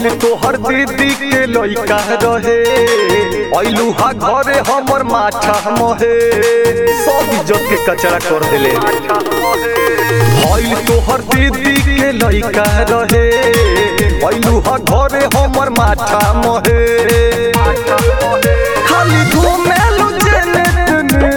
भइल तोहर दीदी के लइका रहे अइलू हा घरे हमर माथा महे सब इज्जत के कचरा कर देले भइल तोहर दीदी के लइका रहे अइलू हा घरे हमर माथा महे खाली घूमेलू जेने तेने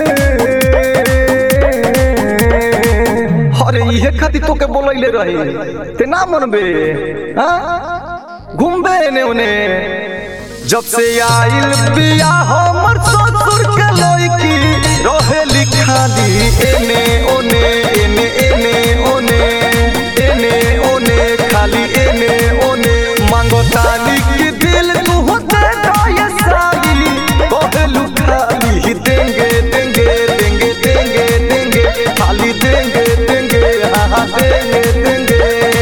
अरे इहे खातिर तोके बोलैले रही ते ना मनबे हाँ? घूमबे एने ओने जब से आइल बिया हमर ससुर के लइकी रहेली खाली एने ओने एने एने ओने एने ओने खाली एने ओने मांगो ताली की दिल तू होते ये साली कहलू खाली देंगे देंगे देंगे देंगे देंगे खाली देंगे देंगे हाँ हाँ देंगे देंगे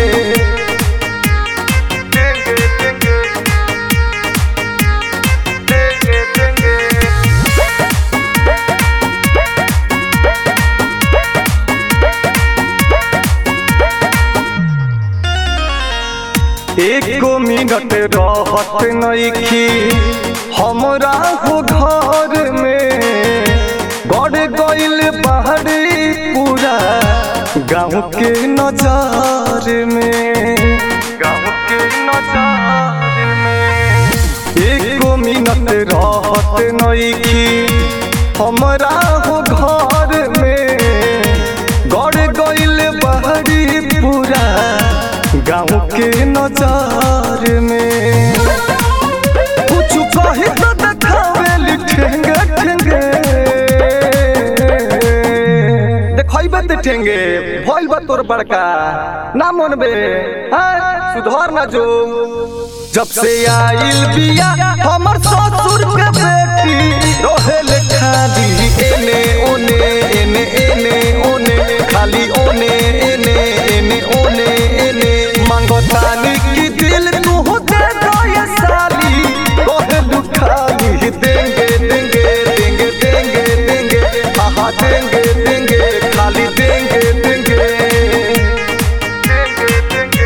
एको मिनट रहत नइखी हमरा हो घर में गड़ गइल पहाड़ी पूरा गाँव के नजर में गाँव के नजर में एको मिनट रहत नइखी हमरा हो घर में गड़ गइल पहाड़ी पूरा गाँव के नजर में कुछ कही तो देखावे ठेंगे ठेंगे देखैबे ते ठेंगे भइल बा तोर बड़का ना मनबे हाँ सुधर ना जो जब से आइल बिया हमर ससुर के बेटी रहेल खाली एने ओने एने एने ओने खाली ओने एने एने ओने एने मांगो तानी की दिल तू दे दो ये साली कहलू खाली देंगे देंगे देंगे देंगे देंगे हाँ हाँ देंगे देंगे खाली देंगे देंगे देंगे देंगे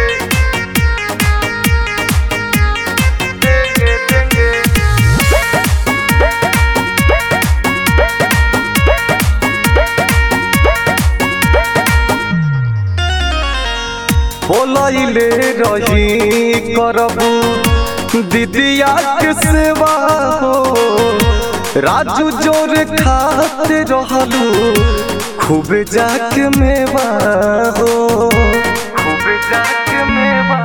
बोलैले रही करबू दीदिया के सेवा हो राजू जोर खाते रहलू खूब जाके मेवा हो खूब जाके मेवा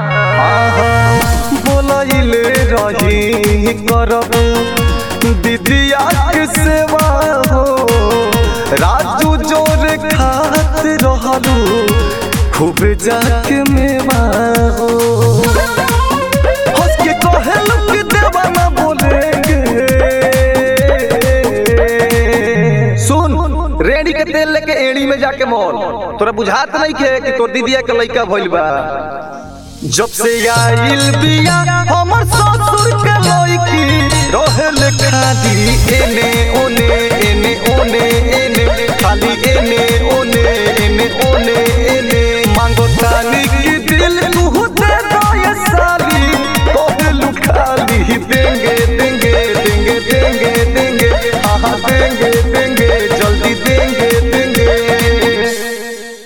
बोलैले रही करबू दीदिया के सेवा हो राजू जोर खाते रहलू खूब जाके मेवा हो हंस के कहेलू कि देवाना बोलेंगे सुन रेडी के तेल लेके एड़ी में जाके मोल तोरा बुझात नहीं के कि तोर दीदिया के लइका भइल बा जब से आइल बिया हमर ससुर के लइकी रहेल खाली एने ओने एने ओने एने खाली एने ओने एने ओने एने मांगो तानी की दिल तू दे दो ये साली कहलू खाली देंगे देंगे देंगे देंगे देंगे हाँ हाँ देंगे